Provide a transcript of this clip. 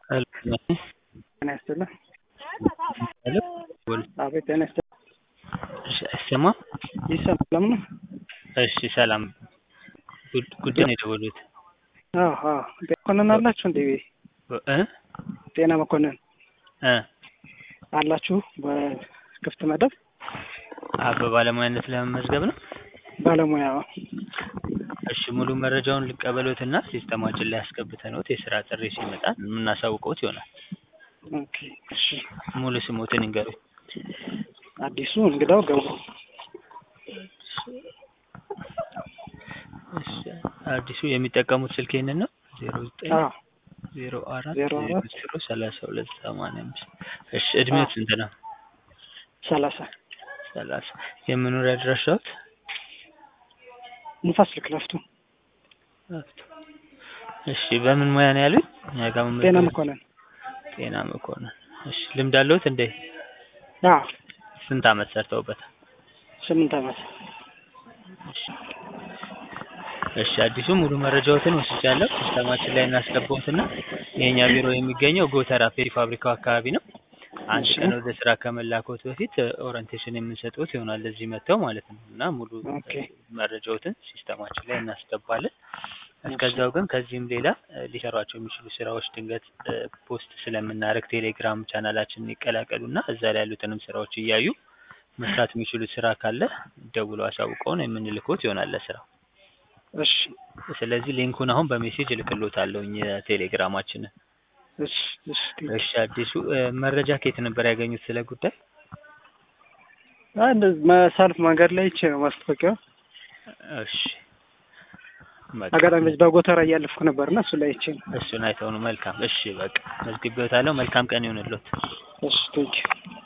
ጤና ይስጥልኝ። ሄሎ ቦል አቤት ጤና ይስጥልኝ። እሺ፣ አይሰማም? ይሰማል? ለምን? እሺ፣ ሰላም ጉድ- ጉዳይ ነው የደወሉት አዎ አዎ። ጤና መኮንን አላችሁ እንዴ? እ ጤና መኮንን እ አላችሁ በክፍት መደብ አ በባለሙያነት ለመመዝገብ ነው። ባለሙያ? እሺ፣ ሙሉ መረጃውን ልቀበሎትና ሲስተማችን ላይ አስገብተንዎት የስራ ጥሪ ሲመጣ የምናሳውቀዎት ይሆናል። ኦኬ እሺ። ሙሉ ስሞትን ይንገሩኝ። አዲሱ እንግዳው ገብሩ እሺ፣ አዲሱ የሚጠቀሙት ስልክ ይህንን ነው ዜሮ ዘጠኝ አዎ ዜሮ አራት ዜሮ አራት ዜሮ ሰላሳ ሁለት ሰማንያ አምስት እሺ፣ እድሜዎት ስንት ነው? ሰላሳ ሰላሳ የመኖሪያ አድራሻዎት? ንፋስ ስልክ ለፍቱ እሺ፣ በምን ሙያ ነው ያሉኝ? እኛ ጋር መመዝገብ- ጤና መኮንን ጤና መኮንን። እሺ፣ ልምድ አለዎት እንዴ? አዎ ስንት አመት ሰርተውበታል? ስምንት ዓመት እሺ እሺ አዲሱ ሙሉ መረጃዎትን ወስጃለሁ። ሲስተማችን ላይ እናስገባዎትና የእኛ ቢሮ የሚገኘው ጎተራ ፔሪ ፋብሪካው አካባቢ ነው። አንድ እሺ። ቀን ወደ ስራ ከመላኮት በፊት ኦሪንቴሽን የምንሰጥዎት ይሆናል እዚህ መጥተው ማለት ነው እና ሙሉ ኦኬ። መረጃዎትን ሲስተማችን ላይ እናስገባለን። እስከዛው ግን ከዚህም ሌላ እ፣ ሊሰሯቸው የሚችሉ ስራዎች ድንገት እ፣ ፖስት ስለምናደርግ ቴሌግራም ቻናላችንን ይቀላቀሉና እዛ ላይ ያሉትንም ስራዎች እያዩ መስራት የሚችሉት ስራ ካለ ደውለው አሳውቀውን የምንልኮት ይሆናል ለስራው። እሺ ስለዚህ ሊንኩን አሁን በሜሴጅ እልክሎታለሁኝ የቴሌግራማችንን። እሺ እሺ እሺ አዲሱ እ፣ መረጃ ከየት ነበር ያገኙት ስለ ጉዳይ? አንድ መሳልፍ መንገድ ላይ ይቼ ነው ማስታወቂያው። እሺ በቃ አጋጣሚ በዚህ በጎተራ እያለፍኩ ነበርና እሱ ላይ ይቼ ነው። እሱን አይተው ነው። መልካም እሺ በቃ መዝግቤዎታለሁ። መልካም ቀን ይሁንልዎት። እሺ ቴንኪው